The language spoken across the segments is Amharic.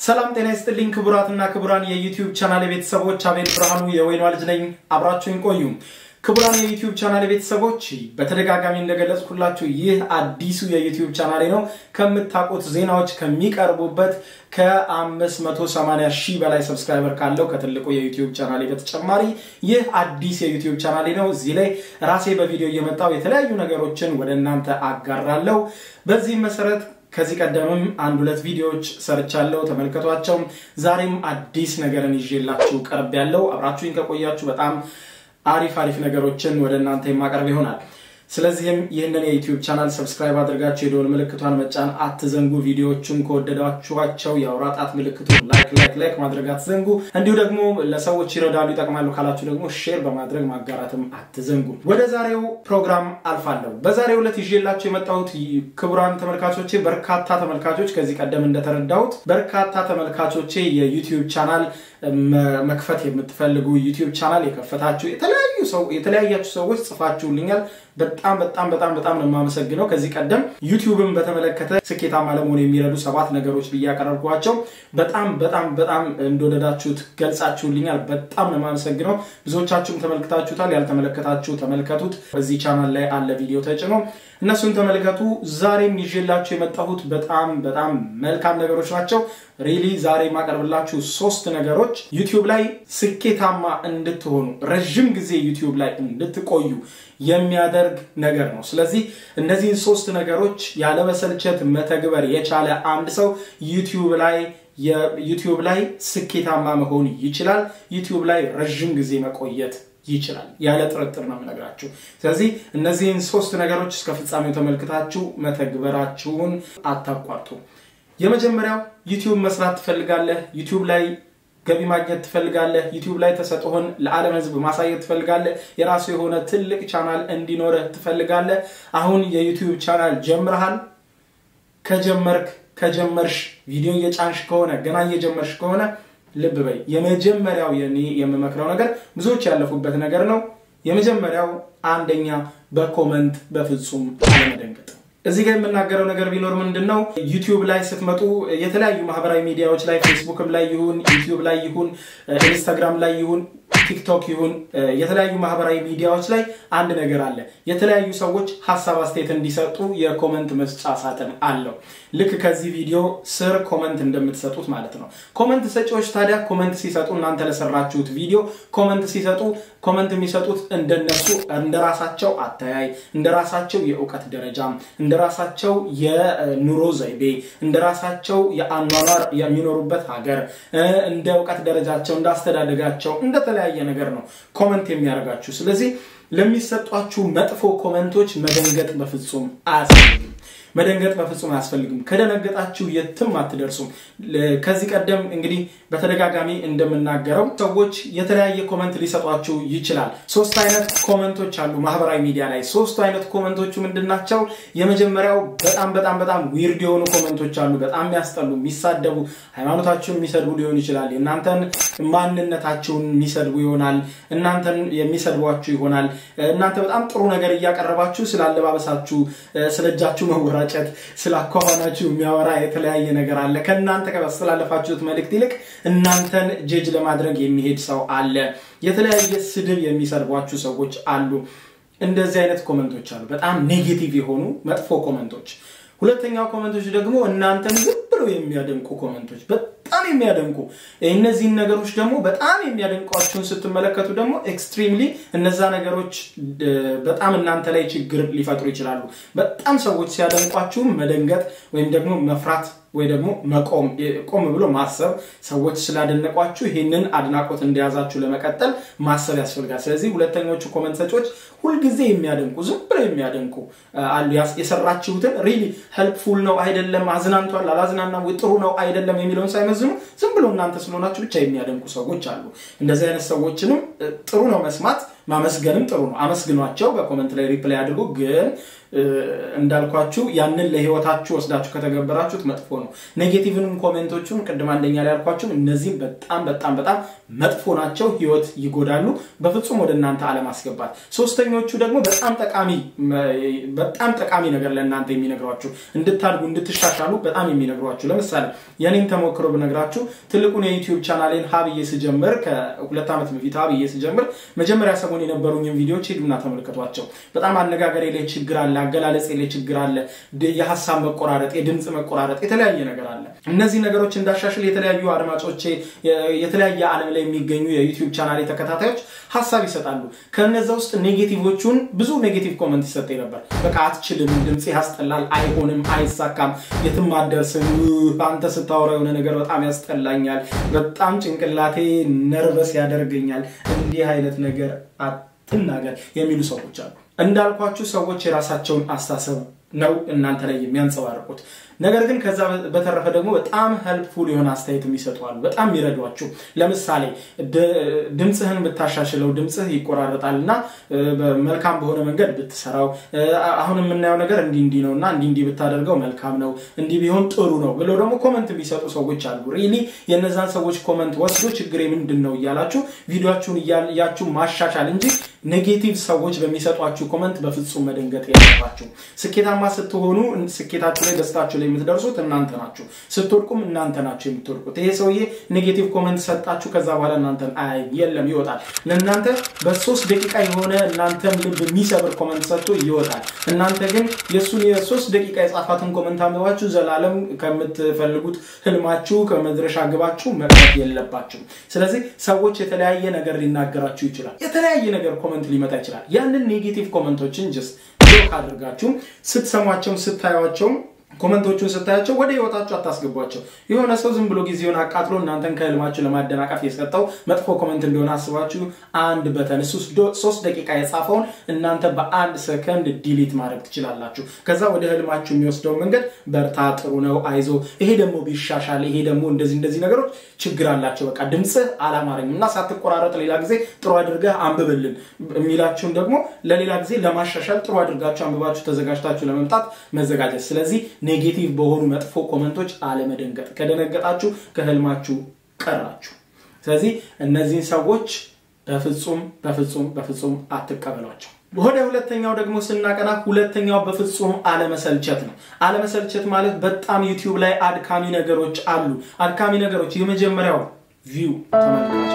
ሰላም ጤና ይስጥልኝ ክቡራትና ክቡራን የዩቲዩብ ቻናል ቤተሰቦች፣ አቤል ብርሃኑ የወይኗ ልጅ ነኝ። አብራችሁን ቆዩ። ክቡራን የዩቲዩብ ቻናል ቤተሰቦች፣ በተደጋጋሚ እንደገለጽኩላችሁ ይህ አዲሱ የዩቲዩብ ቻናሌ ነው። ከምታውቁት ዜናዎች ከሚቀርቡበት ከ580 ሺህ በላይ ሰብስክራይበር ካለው ከትልቁ የዩቲዩብ ቻናሌ በተጨማሪ ይህ አዲስ የዩቲዩብ ቻናሌ ነው። እዚህ ላይ ራሴ በቪዲዮ እየመጣው የተለያዩ ነገሮችን ወደ እናንተ አጋራለሁ። በዚህም መሰረት ከዚህ ቀደምም አንድ ሁለት ቪዲዮዎች ሰርቻለሁ፣ ተመልከቷቸው። ዛሬም አዲስ ነገርን ይዤላችሁ ቀርብ ያለው አብራችሁኝ ከቆያችሁ በጣም አሪፍ አሪፍ ነገሮችን ወደ እናንተ የማቀርብ ይሆናል። ስለዚህም ይህንን የዩቲዩብ ቻናል ሰብስክራይብ አድርጋችሁ የደወል ምልክቷን መጫን አትዘንጉ። ቪዲዮዎቹን ከወደዳችኋቸው የአውራ ጣት ምልክቱን ላይክ ላይክ ላይክ ማድረግ አትዘንጉ። እንዲሁ ደግሞ ለሰዎች ይረዳሉ፣ ይጠቅማሉ ካላችሁ ደግሞ ሼር በማድረግ ማጋራትም አትዘንጉ። ወደ ዛሬው ፕሮግራም አልፋለሁ። በዛሬው ዕለት ይዤላችሁ የመጣሁት ክቡራን ተመልካቾቼ፣ በርካታ ተመልካቾች ከዚህ ቀደም እንደተረዳሁት በርካታ ተመልካቾቼ የዩቲዩብ ቻናል መክፈት የምትፈልጉ ዩቲዩብ ቻናል የከፈታችሁ የተለያዩ ሰው የተለያያችሁ ሰዎች ጽፋችሁልኛል። በጣም በጣም በጣም በጣም ነው የማመሰግነው። ከዚህ ቀደም ዩቲዩብን በተመለከተ ስኬታማ ለመሆን የሚረዱ ሰባት ነገሮች ብዬ ያቀረብኳቸው በጣም በጣም በጣም እንደወደዳችሁት ገልጻችሁልኛል። በጣም ነው የማመሰግነው። ብዙዎቻችሁም ተመልክታችሁታል። ያልተመለከታችሁ ተመልከቱት። በዚህ ቻናል ላይ አለ ቪዲዮ ተጭኖ እነሱን ተመልከቱ። ዛሬም ይዤላችሁ የመጣሁት በጣም በጣም መልካም ነገሮች ናቸው። ሪሊ ዛሬ የማቀርብላችሁ ሶስት ነገሮች ዩቲዩብ ላይ ስኬታማ እንድትሆኑ ረዥም ጊዜ ዩቲዩብ ላይ እንድትቆዩ የሚያደርግ ነገር ነው። ስለዚህ እነዚህን ሶስት ነገሮች ያለመሰልቸት መተግበር የቻለ አንድ ሰው ዩቲዩብ ላይ ዩቲዩብ ላይ ስኬታማ መሆን ይችላል። ዩቲዩብ ላይ ረዥም ጊዜ መቆየት ይችላል። ያለ ጥርጥር ነው የምነግራችሁ። ስለዚህ እነዚህን ሶስት ነገሮች እስከ ፍጻሜው ተመልክታችሁ መተግበራችሁን አታቋርጡ። የመጀመሪያው ዩቲዩብ መስራት ትፈልጋለህ? ዩቲዩብ ላይ ገቢ ማግኘት ትፈልጋለህ? ዩቲዩብ ላይ ተሰጥኦህን ለዓለም ሕዝብ ማሳየት ትፈልጋለህ? የራሱ የሆነ ትልቅ ቻናል እንዲኖርህ ትፈልጋለህ? አሁን የዩቲዩብ ቻናል ጀምረሃል? ከጀመርክ ከጀመርሽ ቪዲዮ እየጫንሽ ከሆነ ገና እየጀመርሽ ከሆነ ልብ በይ። የመጀመሪያው የኔ የምመክረው ነገር ብዙዎች ያለፉበት ነገር ነው። የመጀመሪያው አንደኛ በኮመንት በፍጹም አለመደንገጥ። እዚህ ጋር የምናገረው ነገር ቢኖር ምንድን ነው፣ ዩቲዩብ ላይ ስትመጡ የተለያዩ ማህበራዊ ሚዲያዎች ላይ ፌስቡክም ላይ ይሁን ዩቲዩብ ላይ ይሁን ኢንስታግራም ላይ ይሁን ቲክቶክ ይሁን የተለያዩ ማህበራዊ ሚዲያዎች ላይ አንድ ነገር አለ። የተለያዩ ሰዎች ሀሳብ አስተያየት እንዲሰጡ የኮመንት መስጫ ሳጥን አለው። ልክ ከዚህ ቪዲዮ ስር ኮመንት እንደምትሰጡት ማለት ነው። ኮመንት ሰጪዎች ታዲያ ኮመንት ሲሰጡ እናንተ ለሰራችሁት ቪዲዮ ኮመንት ሲሰጡ ኮመንት የሚሰጡት እንደነሱ እንደራሳቸው አተያይ፣ እንደራሳቸው የእውቀት ደረጃ፣ እንደራሳቸው የኑሮ ዘይቤ፣ እንደራሳቸው የአኗኗር የሚኖሩበት ሀገር፣ እንደ እውቀት ደረጃቸው፣ እንዳስተዳደጋቸው እንደተለያየ ነገር ነው ኮመንት የሚያደርጋችሁ። ስለዚህ ለሚሰጧችሁ መጥፎ ኮመንቶች መደንገጥ በፍጹም አያስፈልግም። መደንገጥ በፍጹም አያስፈልግም። ከደነገጣችሁ የትም አትደርሱም። ከዚህ ቀደም እንግዲህ በተደጋጋሚ እንደምናገረው ሰዎች የተለያየ ኮመንት ሊሰጧችሁ ይችላል። ሶስት አይነት ኮመንቶች አሉ ማህበራዊ ሚዲያ ላይ። ሶስቱ አይነት ኮመንቶቹ ምንድን ናቸው? የመጀመሪያው በጣም በጣም በጣም ዊርድ የሆኑ ኮመንቶች አሉ። በጣም የሚያስጠሉ፣ የሚሳደቡ፣ ሃይማኖታችሁን የሚሰድቡ ሊሆን ይችላል። እናንተን ማንነታችሁን የሚሰድቡ ይሆናል። እናንተን የሚሰድቧችሁ ይሆናል። እናንተ በጣም ጥሩ ነገር እያቀረባችሁ ስላለባበሳችሁ፣ ስለ እጃችሁ መወራጨት፣ ስላኳኋናችሁ የሚያወራ የተለያየ ነገር አለ። ከእናንተ ካስተላለፋችሁት መልእክት ይልቅ እናንተን ጀጅ ለማድረግ የሚሄድ ሰው አለ። የተለያየ ስድብ የሚሰድቧችሁ ሰዎች አሉ። እንደዚህ አይነት ኮመንቶች አሉ። በጣም ኔጌቲቭ የሆኑ መጥፎ ኮመንቶች። ሁለተኛው ኮመንቶች ደግሞ እናንተን ዝም ብለው የሚያደንቁ ኮመንቶች በጣም የሚያደንቁ እነዚህን ነገሮች ደግሞ በጣም የሚያደንቋችሁን ስትመለከቱ ደግሞ ኤክስትሪምሊ እነዛ ነገሮች በጣም እናንተ ላይ ችግር ሊፈጥሩ ይችላሉ። በጣም ሰዎች ሲያደንቋችሁም መደንገጥ ወይም ደግሞ መፍራት ወይ ደግሞ መቆም ቆም ብሎ ማሰብ ሰዎች ስላደነቋችሁ ይህንን አድናቆት እንደያዛችሁ ለመቀጠል ማሰብ ያስፈልጋል። ስለዚህ ሁለተኞቹ ኮመንት ሰጪዎች ሁልጊዜ የሚያደንቁ ዝም ብለው የሚያደንቁ አሉ። የሰራችሁትን ሪሊ ሄልፕፉል ነው አይደለም፣ አዝናንቷል አላዝናናም፣ ጥሩ ነው አይደለም የሚለውን ሳይመዝኑ ዝም ብለው እናንተ ስለሆናችሁ ብቻ የሚያደንቁ ሰዎች አሉ። እንደዚህ አይነት ሰዎችንም ጥሩ ነው መስማት ማመስገንም ጥሩ ነው። አመስግኗቸው፣ በኮመንት ላይ ሪፕላይ አድርጉ። ግን እንዳልኳችሁ ያንን ለህይወታችሁ ወስዳችሁ ከተገበራችሁት መጥፎ ነው። ኔጌቲቭንም ኮሜንቶቹን ቅድም አንደኛ ላይ ያልኳችሁ እነዚህም በጣም በጣም በጣም መጥፎ ናቸው፣ ህይወት ይጎዳሉ። በፍጹም ወደ እናንተ አለማስገባት። ሶስተኞቹ ደግሞ በጣም ጠቃሚ በጣም ጠቃሚ ነገር ለእናንተ የሚነግሯችሁ እንድታድጉ እንድትሻሻሉ በጣም የሚነግሯችሁ ለምሳሌ የኔም ተሞክሮ ብነግራችሁ ትልቁን የዩቲዩብ ቻናሌን ሀብዬ ስጀምር ከሁለት ዓመት በፊት ሀብዬ ስጀምር መጀመሪያ ሰሞን የነበሩኝን ቪዲዮዎች ሄዱና ተመልከቷቸው። በጣም አነጋገሬ ላይ ችግር አለ፣ አገላለጼ ላይ ችግር አለ፣ የሀሳብ መቆራረጥ፣ የድምፅ መቆራረጥ፣ የተለያየ ነገር አለ። እነዚህ ነገሮች እንዳሻሽል የተለያዩ አድማጮቼ የተለያየ ዓለም ላይ የሚገኙ የዩቲዩብ ቻናሌ ተከታታዮች ሀሳብ ይሰጣሉ። ከነዛ ውስጥ ኔጌቲቮቹን ብዙ ኔጌቲቭ ኮመንት ይሰጠኝ ነበር። በቃ አትችልም፣ ድምፅ ያስጠላል፣ አይሆንም፣ አይሳካም፣ የትም አትደርስም፣ አንተ ስታወራ የሆነ ነገር በጣም ያስጠላኛል፣ በጣም ጭንቅላቴ ነርቨስ ያደርገኛል፣ እንዲህ አይነት ነገር አትናገር የሚሉ ሰዎች አሉ። እንዳልኳችሁ ሰዎች የራሳቸውን አስተሳሰብ ነው እናንተ ላይ የሚያንጸባርቁት። ነገር ግን ከዛ በተረፈ ደግሞ በጣም ሄልፕፉል የሆነ አስተያየት የሚሰጡ አሉ፣ በጣም የሚረዷችሁ። ለምሳሌ ድምፅህን ብታሻሽለው ድምፅህ ይቆራረጣል እና መልካም በሆነ መንገድ ብትሰራው፣ አሁን የምናየው ነገር እንዲህ እንዲህ ነው እና እንዲህ እንዲህ ብታደርገው መልካም ነው፣ እንዲህ ቢሆን ጥሩ ነው ብለው ደግሞ ኮመንት የሚሰጡ ሰዎች አሉ። ሪሊ የነዛን ሰዎች ኮመንት ወስዶ ችግሬ ምንድን ነው እያላችሁ ቪዲዮችሁን እያያችሁ ማሻሻል እንጂ ኔጌቲቭ ሰዎች በሚሰጧችሁ ኮመንት በፍጹም መደንገጥ የለባችሁ። ስኬታማ ስትሆኑ ስኬታችሁ ላይ ደስታችሁ ላይ የምትደርሱት እናንተ ናችሁ። ስትወድቁም እናንተ ናችሁ የምትወድቁት። ይሄ ሰውዬ ኔጌቲቭ ኮመንት ሰጣችሁ፣ ከዛ በኋላ እናንተን አይ የለም ይወጣል። ለእናንተ በሶስት ደቂቃ የሆነ እናንተን ልብ የሚሰብር ኮመንት ሰጥቶ ይወጣል። እናንተ ግን የእሱን የሶስት ደቂቃ የጻፋትን ኮመንት አንብባችሁ ዘላለም ከምትፈልጉት ህልማችሁ ከመድረሻ ግባችሁ መቅረት የለባችሁ። ስለዚህ ሰዎች የተለያየ ነገር ሊናገራችሁ ይችላል። የተለያየ ነገር ኮመንት ሊመጣ ይችላል። ያንን ኔጌቲቭ ኮመንቶችን ጀስት ብሎክ አድርጋችሁ ስትሰሟቸውም ስታዩቸውም ኮመንቶቹን ስታያቸው ወደ ህይወታችሁ አታስገቧቸው። የሆነ ሰው ዝም ብሎ ጊዜውን አቃጥሎ እናንተን ከህልማችሁ ለማደናቀፍ የሰጠው መጥፎ ኮመንት እንደሆነ አስባችሁ አንድ በተን እሱ ሶስት ደቂቃ የጻፈውን እናንተ በአንድ ሰከንድ ዲሊት ማድረግ ትችላላችሁ። ከዛ ወደ ህልማችሁ የሚወስደው መንገድ በርታ፣ ጥሩ ነው፣ አይዞ፣ ይሄ ደግሞ ቢሻሻል፣ ይሄ ደግሞ እንደዚህ እንደዚህ ነገሮች ችግር አላቸው፣ በቃ ድምፅህ አላማረኝም እና ሳትቆራረጥ ሌላ ጊዜ ጥሩ አድርገህ አንብብልን የሚላችሁን ደግሞ ለሌላ ጊዜ ለማሻሻል ጥሩ አድርጋችሁ አንብባችሁ ተዘጋጅታችሁ ለመምጣት መዘጋጀት። ስለዚህ ኔጌቲቭ በሆኑ መጥፎ ኮመንቶች አለመደንገጥ። ከደነገጣችሁ ከህልማችሁ ቀራችሁ። ስለዚህ እነዚህን ሰዎች በፍጹም በፍጹም በፍጹም አትቀበሏቸው። ወደ ሁለተኛው ደግሞ ስናቀና ሁለተኛው በፍጹም አለመሰልቸት ነው። አለመሰልቸት ማለት በጣም ዩቲዩብ ላይ አድካሚ ነገሮች አሉ። አድካሚ ነገሮች የመጀመሪያው ቪው ተመልካች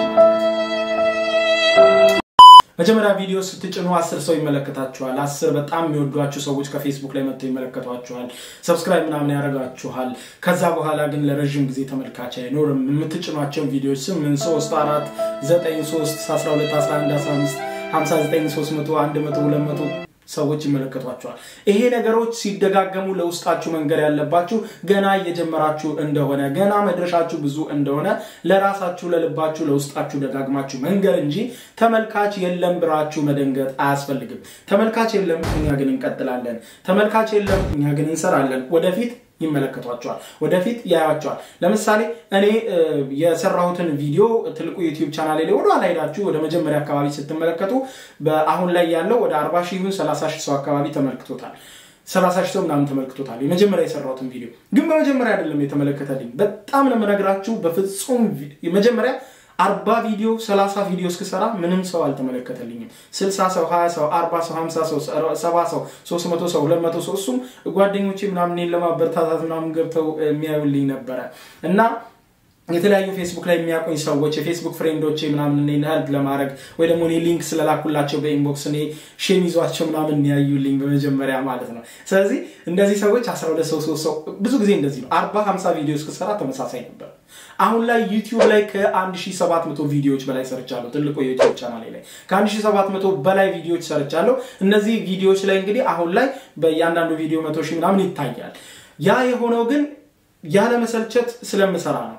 መጀመሪያ ቪዲዮ ስትጭኑ አስር ሰው ይመለከታችኋል። አስር በጣም የሚወዷችሁ ሰዎች ከፌስቡክ ላይ መጥተው ይመለከቷችኋል። ሰብስክራይብ ምናምን ያደርጋችኋል። ከዛ በኋላ ግን ለረዥም ጊዜ ተመልካች አይኖርም። የምትጭኗቸው ቪዲዮዎች ስምንት ሶስት አራት ዘጠኝ ሶስት አስራ ሁለት አስራ አንድ አስራ አምስት ሀምሳ ዘጠኝ ሶስት መቶ አንድ መቶ ሁለት መቶ ሰዎች ይመለከቷቸዋል። ይሄ ነገሮች ሲደጋገሙ ለውስጣችሁ መንገድ ያለባችሁ ገና እየጀመራችሁ እንደሆነ ገና መድረሻችሁ ብዙ እንደሆነ ለራሳችሁ ለልባችሁ ለውስጣችሁ ደጋግማችሁ መንገድ እንጂ ተመልካች የለም ብራችሁ መደንገጥ አያስፈልግም። ተመልካች የለም፣ እኛ ግን እንቀጥላለን። ተመልካች የለም፣ እኛ ግን እንሰራለን። ወደፊት ይመለከቷቸዋል፣ ወደፊት ያያቸዋል። ለምሳሌ እኔ የሰራሁትን ቪዲዮ ትልቁ ዩቲዩብ ቻናል ላይ ወደ ኋላ ሄዳችሁ ወደ መጀመሪያ አካባቢ ስትመለከቱ አሁን ላይ ያለው ወደ 40 ሺህ ይሁን 30 ሺህ ሰው አካባቢ ተመልክቶታል። 30 ሺህ ሰው ምናምን ተመልክቶታል። የመጀመሪያ የሰራሁትን ቪዲዮ ግን በመጀመሪያ አይደለም የተመለከተልኝ። በጣም ነው የምነግራችሁ። በፍጹም መጀመሪያ አርባ ቪዲዮ ሰላሳ ቪዲዮ እስክሰራ ምንም ሰው አልተመለከተልኝም። ስልሳ ሰው ሀያ ሰው አርባ ሰው ሀምሳ ሰው ሰባ ሰው ሶስት መቶ ሰው ሁለት መቶ ሰው እሱም ጓደኞቼ ምናምን ለማበረታታት ምናምን ገብተው የሚያዩልኝ ነበረ እና የተለያዩ ፌስቡክ ላይ የሚያውቁኝ ሰዎች የፌስቡክ ፍሬንዶቼ ምናምን እኔን ሄልፕ ለማድረግ ወይ ደግሞ እኔ ሊንክ ስለላኩላቸው በኢንቦክስ እኔ ሼም ይዟቸው ምናምን ያዩልኝ በመጀመሪያ ማለት ነው። ስለዚህ እንደዚህ ሰዎች አስራ ሁለት ሰው ሶስት ሰው ብዙ ጊዜ እንደዚህ ነው። አርባ ሀምሳ ቪዲዮ እስክሰራ ተመሳሳይ ነበር። አሁን ላይ ዩቲዩብ ላይ ከ1700 ቪዲዮዎች በላይ ሰርቻለሁ። ትልቁ የዩቲዩብ ቻናል ላይ ከ1700 በላይ ቪዲዮዎች ሰርቻለሁ። እነዚህ ቪዲዮዎች ላይ እንግዲህ አሁን ላይ በእያንዳንዱ ቪዲዮ መቶ ሺህ ምናምን ይታያል። ያ የሆነው ግን ያለመሰልቸት ስለምሰራ ነው።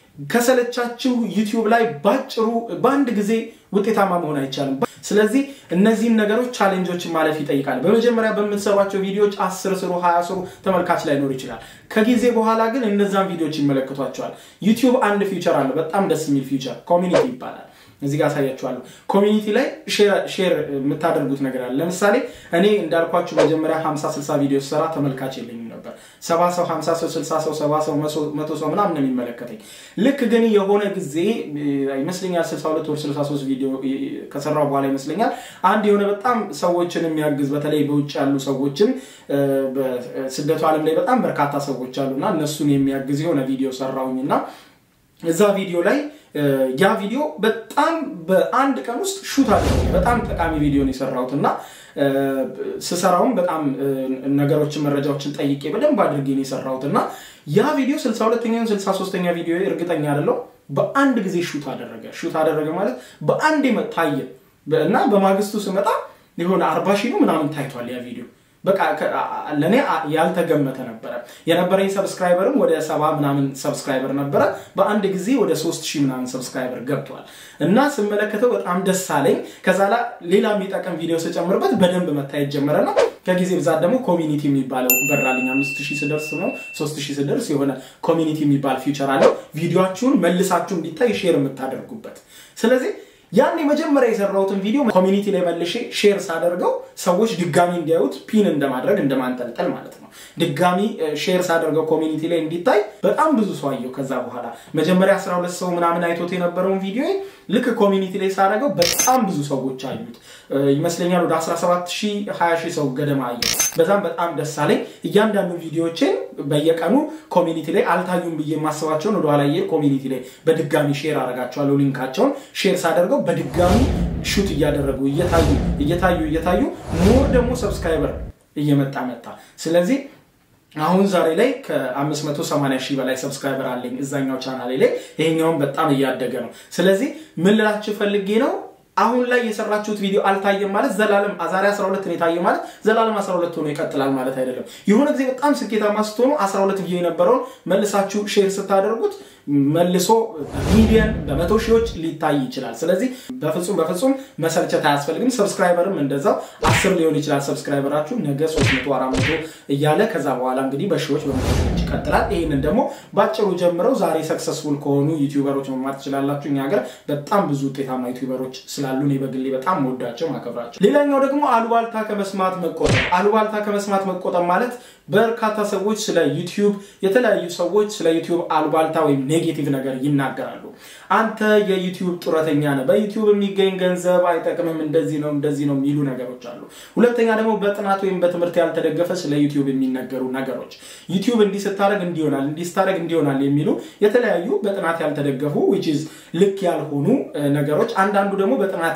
ከሰለቻችሁ ዩቲዩብ ላይ ባጭሩ በአንድ ጊዜ ውጤታማ መሆን አይቻልም። ስለዚህ እነዚህን ነገሮች ቻሌንጆችን ማለፍ ይጠይቃል። በመጀመሪያ በምትሰሯቸው ቪዲዮዎች አስር ስሩ፣ ሀያ ስሩ፣ ተመልካች ላይኖር ይችላል። ከጊዜ በኋላ ግን እነዛን ቪዲዮዎች ይመለከቷቸዋል። ዩቲዩብ አንድ ፊውቸር አለው፣ በጣም ደስ የሚል ፊውቸር ኮሚኒቲ ይባላል። እዚህ ጋር አሳያችኋለሁ። ኮሚኒቲ ላይ ሼር የምታደርጉት ነገር አለ። ለምሳሌ እኔ እንዳልኳችሁ መጀመሪያ 50 60 ቪዲዮ ስሰራ ተመልካች የለኝም ነበር። ሰባ ሰው 50 ሰው 60 ሰው 70 ሰው መቶ ሰው ምናምን ነው የሚመለከተኝ። ልክ ግን የሆነ ጊዜ ይመስለኛል 62 ወር 63 ቪዲዮ ከሰራው በኋላ ይመስለኛል አንድ የሆነ በጣም ሰዎችን የሚያግዝ በተለይ በውጭ ያሉ ሰዎችን በስደቱ ዓለም ላይ በጣም በርካታ ሰዎች አሉና እነሱን የሚያግዝ የሆነ ቪዲዮ ሰራውኝ እና እዛ ቪዲዮ ላይ ያ ቪዲዮ በጣም በአንድ ቀን ውስጥ ሹት አድርጌ በጣም ጠቃሚ ቪዲዮን የሰራሁት እና ስሰራውም በጣም ነገሮችን መረጃዎችን ጠይቄ በደንብ አድርጌ ነው የሰራሁት እና ያ ቪዲዮ 62ኛውን 63ኛ ቪዲዮ እርግጠኛ አይደለሁ በአንድ ጊዜ ሹት አደረገ። ሹት አደረገ ማለት በአንድ ታየ እና በማግስቱ ስመጣ የሆነ አርባ ሺህ ነው ምናምን ታይቷል ያ ቪዲዮ። በቃ ለእኔ ያልተገመተ ነበረ። የነበረኝ ሰብስክራይበርም ወደ ሰባ ምናምን ሰብስክራይበር ነበረ። በአንድ ጊዜ ወደ ሶስት ሺህ ምናምን ሰብስክራይበር ገብቷል እና ስመለከተው በጣም ደስ አለኝ። ከዛ ላ ሌላ የሚጠቅም ቪዲዮ ስጨምርበት በደንብ መታየት ጀመረና ከጊዜ ብዛት ደግሞ ኮሚኒቲ የሚባለው በራልኝ። አምስት ሺህ ስደርስ ነው ሶስት ሺህ ስደርስ የሆነ ኮሚኒቲ የሚባል ፊውቸር አለው። ቪዲዮችሁን መልሳችሁ እንዲታይ ሼር የምታደርጉበት ስለዚህ ያን የመጀመሪያ የሰራሁትን ቪዲዮ ኮሚኒቲ ላይ መልሼ ሼር ሳደርገው ሰዎች ድጋሚ እንዲያዩት ፒን እንደማድረግ እንደማንጠልጠል ማለት ነው። ድጋሚ ሼር ሳደርገው ኮሚኒቲ ላይ እንዲታይ በጣም ብዙ ሰው አየው። ከዛ በኋላ መጀመሪያ 12 ሰው ምናምን አይቶት የነበረውን ቪዲዮ ልክ ኮሚኒቲ ላይ ሳደርገው በጣም ብዙ ሰዎች አዩት። ይመስለኛል ወደ 17 ሺህ 20 ሺህ ሰው ገደማ አየው። በዛም በጣም ደስ አለኝ። እያንዳንዱ ቪዲዮዎችን በየቀኑ ኮሚኒቲ ላይ አልታዩም ብዬ የማስባቸውን ወደኋላ ኮሚኒቲ ላይ በድጋሚ ሼር አደርጋቸዋለሁ። ሊንካቸውን ሼር ሳደርገው በድጋሚ ሹት እያደረጉ እየታዩ እየታዩ እየታዩ ሞር ደግሞ ሰብስክራይበር እየመጣ መጣ። ስለዚህ አሁን ዛሬ ላይ ከ580 ሺህ በላይ ሰብስክራይበር አለኝ እዛኛው ቻናሌ ላይ። ይሄኛውን በጣም እያደገ ነው። ስለዚህ ምን ልላችሁ ፈልጌ ነው አሁን ላይ የሰራችሁት ቪዲዮ አልታየም ማለት ዘላለም ዛሬ 12 ነው የታየ ማለት ዘላለም 12 ሆኖ ይቀጥላል ማለት አይደለም። የሆነ ጊዜ በጣም ስኬታማ ስትሆኑ 12 ቪዲዮ የነበረውን መልሳችሁ ሼር ስታደርጉት መልሶ ሚሊየን በመቶ ሺዎች ሊታይ ይችላል። ስለዚህ በፍጹም በፍጹም መሰልቸት አያስፈልግም። ሰብስክራይበርም እንደዛው አስር ሊሆን ይችላል ሰብስክራይበራችሁ ነገ 300 400 እያለ ከዛ በኋላ እንግዲህ በሺዎች በመቶ ሺዎች ይቀጥላል። ይህንን ደግሞ ባጭሩ ጀምረው ዛሬ ሰክሰስፉል ከሆኑ ዩቲዩበሮች መማር ትችላላችሁ። እኛ ሀገር በጣም ብዙ ውጤታማ ዩቲዩበሮች ስላሉ እኔ በግሌ በጣም መወዳቸው ማከብራቸው። ሌላኛው ደግሞ አሉባልታ ከመስማት መቆጠብ። አሉባልታ ከመስማት መቆጠብ ማለት በርካታ ሰዎች ስለ ዩቲዩብ የተለያዩ ሰዎች ስለ ዩቲዩብ አሉባልታ ወይም ኔጌቲቭ ነገር ይናገራሉ። አንተ የዩቲዩብ ጡረተኛ ነህ፣ በዩቲዩብ የሚገኝ ገንዘብ አይጠቅምም፣ እንደዚህ ነው እንደዚህ ነው የሚሉ ነገሮች አሉ። ሁለተኛ ደግሞ በጥናት ወይም በትምህርት ያልተደገፈ ስለ ዩቲዩብ የሚነገሩ ነገሮች ዩቲዩብ እንዲህ ስታደርግ እንዲሆናል እንዲህ ስታደርግ እንዲሆናል የሚሉ የተለያዩ በጥናት ያልተደገፉ ዊች ኢዝ ልክ ያልሆኑ ነገሮች፣ አንዳንዱ ደግሞ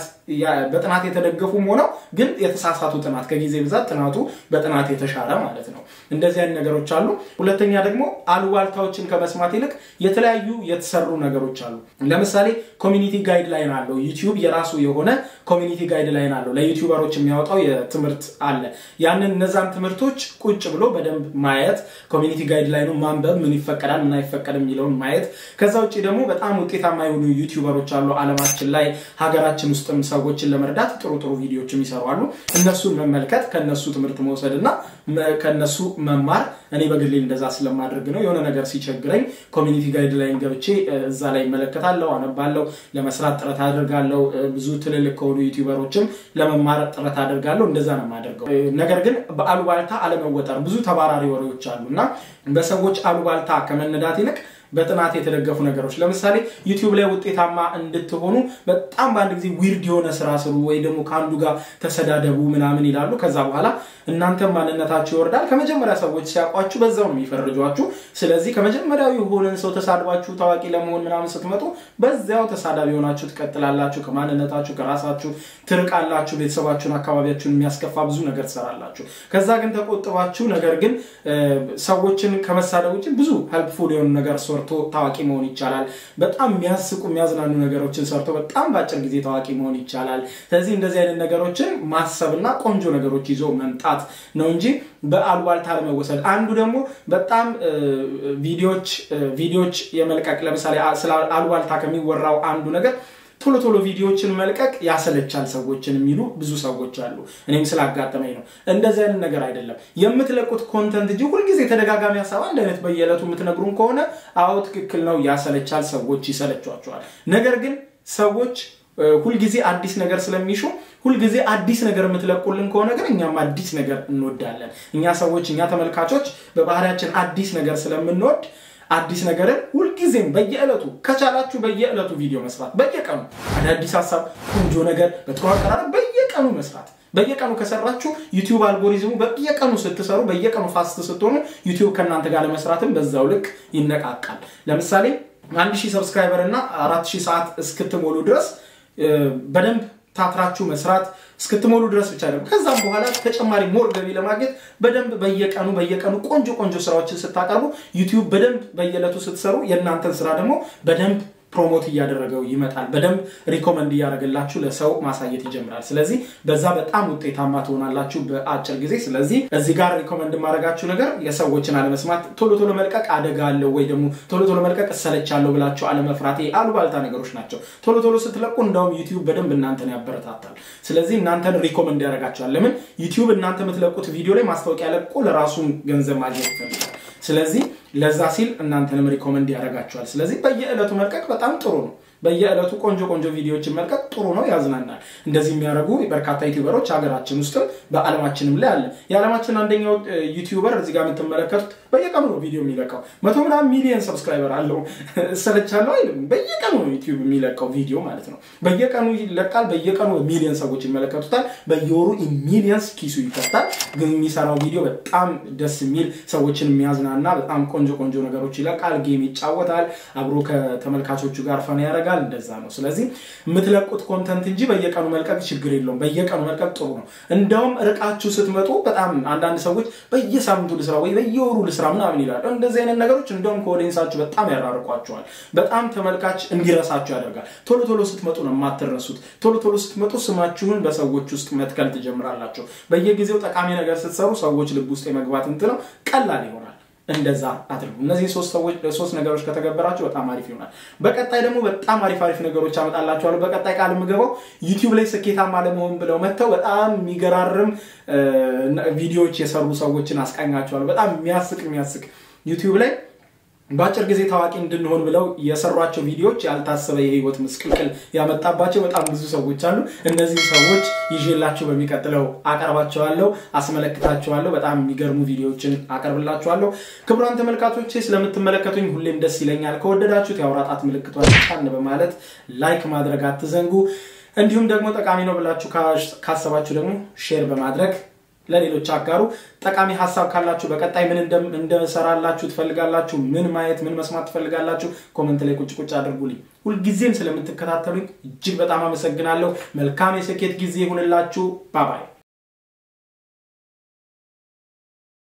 በጥናት የተደገፉም ሆነው ግን የተሳሳቱ ጥናት ከጊዜ ብዛት ጥናቱ በጥናት የተሻረ ማለት ነው። እንደዚህ አይነት ነገሮች አሉ። ሁለተኛ ደግሞ አሉባልታዎችን ከመስማት ይልቅ የተለያዩ የተሰሩ ነገሮች አሉ። ለምሳሌ ኮሚኒቲ ጋይድ ላይን አለው ዩቲዩብ የራሱ የሆነ ኮሚኒቲ ጋይድ ላይን አለው። ለዩቲዩበሮች የሚያወጣው የትምህርት አለ። ያንን እነዛን ትምህርቶች ቁጭ ብሎ በደንብ ማየት፣ ኮሚኒቲ ጋይድ ላይኑ ማንበብ፣ ምን ይፈቀዳል ምን አይፈቀድም የሚለውን ማየት። ከዛ ውጭ ደግሞ በጣም ውጤታማ የሆኑ ዩቲዩበሮች አሉ አለማችን ላይ ሀገራችን ውስጥም ሰዎችን ለመርዳት ጥሩ ጥሩ ቪዲዮዎችም ይሰራሉ። እነሱን መመልከት ከነሱ ትምህርት መውሰድ እና ከነሱ መማር እኔ በግሌ እንደዛ ስለማድረግ ነው። የሆነ ነገር ሲቸግረኝ ኮሚኒቲ ጋይድ ላይን ገብቼ እዛ ላይ እመለከታለሁ፣ አነባለሁ፣ ለመስራት ጥረት አድርጋለሁ። ብዙ ትልልቅ ከሆኑ ዩቲዩበሮችም ለመማር ጥረት አድርጋለሁ። እንደዛ ነው የማደርገው። ነገር ግን በአሉባልታ አለመወጠር ብዙ ተባራሪ ወሬዎች አሉ እና በሰዎች አሉባልታ ከመነዳት ይልቅ በጥናት የተደገፉ ነገሮች ለምሳሌ ዩቲዩብ ላይ ውጤታማ እንድትሆኑ በጣም በአንድ ጊዜ ዊርድ የሆነ ስራ ስሩ ወይ ደግሞ ከአንዱ ጋር ተሰዳደቡ ምናምን ይላሉ። ከዛ በኋላ እናንተም ማንነታችሁ ይወርዳል። ከመጀመሪያ ሰዎች ሲያውቋችሁ በዛው ነው የሚፈርጇችሁ። ስለዚህ ከመጀመሪያው የሆነን ሰው ተሳድባችሁ ታዋቂ ለመሆን ምናምን ስትመጡ በዚያው ተሳዳቢ ሆናችሁ ትቀጥላላችሁ። ከማንነታችሁ ከራሳችሁ ትርቃላችሁ። ቤተሰባችሁን፣ አካባቢያችሁን የሚያስከፋ ብዙ ነገር ትሰራላችሁ። ከዛ ግን ተቆጥባችሁ ነገር ግን ሰዎችን ከመሳደብ ውጭ ብዙ ሄልፕፉል የሆኑ ነገር ሰርቶ ታዋቂ መሆን ይቻላል። በጣም የሚያስቁ የሚያዝናኑ ነገሮችን ሰርቶ በጣም በአጭር ጊዜ ታዋቂ መሆን ይቻላል። ስለዚህ እንደዚህ አይነት ነገሮችን ማሰብና ቆንጆ ነገሮች ይዞ መምጣት ነው እንጂ በአሉባልታ ለመወሰድ አንዱ ደግሞ በጣም ቪዲዮች ቪዲዮች የመልቀቅ ለምሳሌ ስለ አሉባልታ ከሚወራው አንዱ ነገር ቶሎ ቶሎ ቪዲዮዎችን መልቀቅ ያሰለቻል ሰዎችን የሚሉ ብዙ ሰዎች አሉ። እኔም ስላጋጠመኝ ነው። እንደዚህ አይነት ነገር አይደለም። የምትለቁት ኮንተንት እንጂ ሁልጊዜ ተደጋጋሚ ሀሳብ አንድ አይነት በየዕለቱ የምትነግሩን ከሆነ አዎ ትክክል ነው፣ ያሰለቻል፣ ሰዎች ይሰለቿቸዋል። ነገር ግን ሰዎች ሁልጊዜ አዲስ ነገር ስለሚሹ ሁልጊዜ አዲስ ነገር የምትለቁልን ከሆነ ግን እኛም አዲስ ነገር እንወዳለን። እኛ ሰዎች እኛ ተመልካቾች በባህሪያችን አዲስ ነገር ስለምንወድ አዲስ ነገርን ሁልጊዜም በየዕለቱ ከቻላችሁ በየዕለቱ ቪዲዮ መስራት፣ በየቀኑ አዳዲስ ሀሳብ፣ ቆንጆ ነገር በጥሩ አቀራረብ በየቀኑ መስራት። በየቀኑ ከሰራችሁ ዩቲዩብ አልጎሪዝሙ በየቀኑ ስትሰሩ፣ በየቀኑ ፋስት ስትሆኑ ዩቲዩብ ከእናንተ ጋር ለመስራትም በዛው ልክ ይነቃቃል። ለምሳሌ አንድ ሺህ ሰብስክራይበር እና አራት ሺህ ሰዓት እስክትሞሉ ድረስ በደንብ ታትራችሁ መስራት እስክትሞሉ ድረስ ብቻ ደግሞ ከዛም በኋላ ተጨማሪ ሞር ገቢ ለማግኘት በደንብ በየቀኑ በየቀኑ ቆንጆ ቆንጆ ስራዎችን ስታቀርቡ ዩቲዩብ በደንብ በየዕለቱ ስትሰሩ የእናንተን ስራ ደግሞ በደንብ ፕሮሞት እያደረገው ይመጣል። በደንብ ሪኮመንድ እያደረገላችሁ ለሰው ማሳየት ይጀምራል። ስለዚህ በዛ በጣም ውጤታማ ትሆናላችሁ በአጭር ጊዜ። ስለዚህ እዚህ ጋር ሪኮመንድ የማደርጋችሁ ነገር የሰዎችን አለመስማት፣ ቶሎ ቶሎ መልቀቅ አደጋ አለው ወይ ደግሞ ቶሎ ቶሎ መልቀቅ እሰለቻለሁ ብላችሁ አለመፍራት፣ አሉባልታ ነገሮች ናቸው። ቶሎ ቶሎ ስትለቁ እንደውም ዩቲዩብ በደንብ እናንተን ያበረታታል። ስለዚህ እናንተን ሪኮመንድ ያደርጋችኋል። ለምን ዩቲዩብ እናንተ የምትለቁት ቪዲዮ ላይ ማስታወቂያ ለቆ ለራሱን ገንዘብ ማግኘት ይፈልጋል። ስለዚህ ለዛ ሲል እናንተንም ሪኮመንድ ያደርጋችኋል። ስለዚህ በየዕለቱ መልቀቅ በጣም ጥሩ ነው። በየዕለቱ ቆንጆ ቆንጆ ቪዲዮዎችን መልቀቅ ጥሩ ነው፣ ያዝናናል። እንደዚህ የሚያደርጉ በርካታ ዩቲዩበሮች ሀገራችን ውስጥም በዓለማችንም ላይ አለ። የዓለማችን አንደኛው ዩቲዩበር እዚህ ጋር የምትመለከቱት በየቀኑ ነው ቪዲዮ የሚለቀው። መቶ ምናምን ሚሊየን ሰብስክራይበር አለው። እሰለቻለሁ አይልም። በየቀኑ ነው ዩቲዩብ የሚለቀው ቪዲዮ ማለት ነው። በየቀኑ ይለቃል። በየቀኑ ሚሊየን ሰዎች ይመለከቱታል። በየወሩ ሚሊየንስ ኪሱ ይከታል። ግን የሚሰራው ቪዲዮ በጣም ደስ የሚል ሰዎችን የሚያዝናና በጣም ቆንጆ ቆንጆ ነገሮች ይለቃል። ጌም ይጫወታል። አብሮ ከተመልካቾቹ ጋር ፈን ያደርጋል። እንደዛ ነው። ስለዚህ የምትለቁት ኮንተንት እንጂ በየቀኑ መልቀቅ ችግር የለውም። በየቀኑ መልቀቅ ጥሩ ነው። እንደውም ርቃችሁ ስትመጡ በጣም አንዳንድ ሰዎች በየሳምንቱ ልስራ ወይ በየወሩ ልስራ ምናምን ይላሉ። እንደዚህ አይነት ነገሮች እንደውም ከኦዲየንሳችሁ በጣም ያራርቋቸዋል። በጣም ተመልካች እንዲረሳችሁ ያደርጋል። ቶሎ ቶሎ ስትመጡ ነው የማትረሱት። ቶሎ ቶሎ ስትመጡ ስማችሁን በሰዎች ውስጥ መትከል ትጀምራላችሁ። በየጊዜው ጠቃሚ ነገር ስትሰሩ ሰዎች ልብ ውስጥ የመግባት እንትነው ቀላል ይሆናል። እንደዛ አድርጉ። እነዚህ ሶስት ነገሮች ከተገበራችሁ በጣም አሪፍ ይሆናል። በቀጣይ ደግሞ በጣም አሪፍ አሪፍ ነገሮች አመጣላችኋለሁ። በቀጣይ ቃል የምገባው ዩቲዩብ ላይ ስኬታማ ለመሆን ብለው መጥተው በጣም የሚገራርም ቪዲዮዎች የሰሩ ሰዎችን አስቃኛችኋለሁ። በጣም የሚያስቅ የሚያስቅ ዩቲዩብ ላይ በአጭር ጊዜ ታዋቂ እንድንሆን ብለው የሰሯቸው ቪዲዮዎች ያልታሰበ የህይወት ምስቅልቅል ያመጣባቸው በጣም ብዙ ሰዎች አሉ። እነዚህ ሰዎች ይዤላችሁ በሚቀጥለው አቀርባቸዋለሁ፣ አስመለክታቸዋለሁ። በጣም የሚገርሙ ቪዲዮዎችን አቀርብላችኋለሁ። ክቡራን ተመልካቾቼ ስለምትመለከቱኝ ሁሌም ደስ ይለኛል። ከወደዳችሁት የአውራ ጣት ምልክቷን ጫን በማለት ላይክ ማድረግ አትዘንጉ። እንዲሁም ደግሞ ጠቃሚ ነው ብላችሁ ካሰባችሁ ደግሞ ሼር በማድረግ ለሌሎች አጋሩ። ጠቃሚ ሀሳብ ካላችሁ በቀጣይ ምን እንደሰራላችሁ ትፈልጋላችሁ፣ ምን ማየት ምን መስማት ትፈልጋላችሁ፣ ኮመንት ላይ ቁጭ ቁጭ አድርጉልኝ። ሁልጊዜም ስለምትከታተሉኝ እጅግ በጣም አመሰግናለሁ። መልካም የስኬት ጊዜ ይሁንላችሁ። ባባይ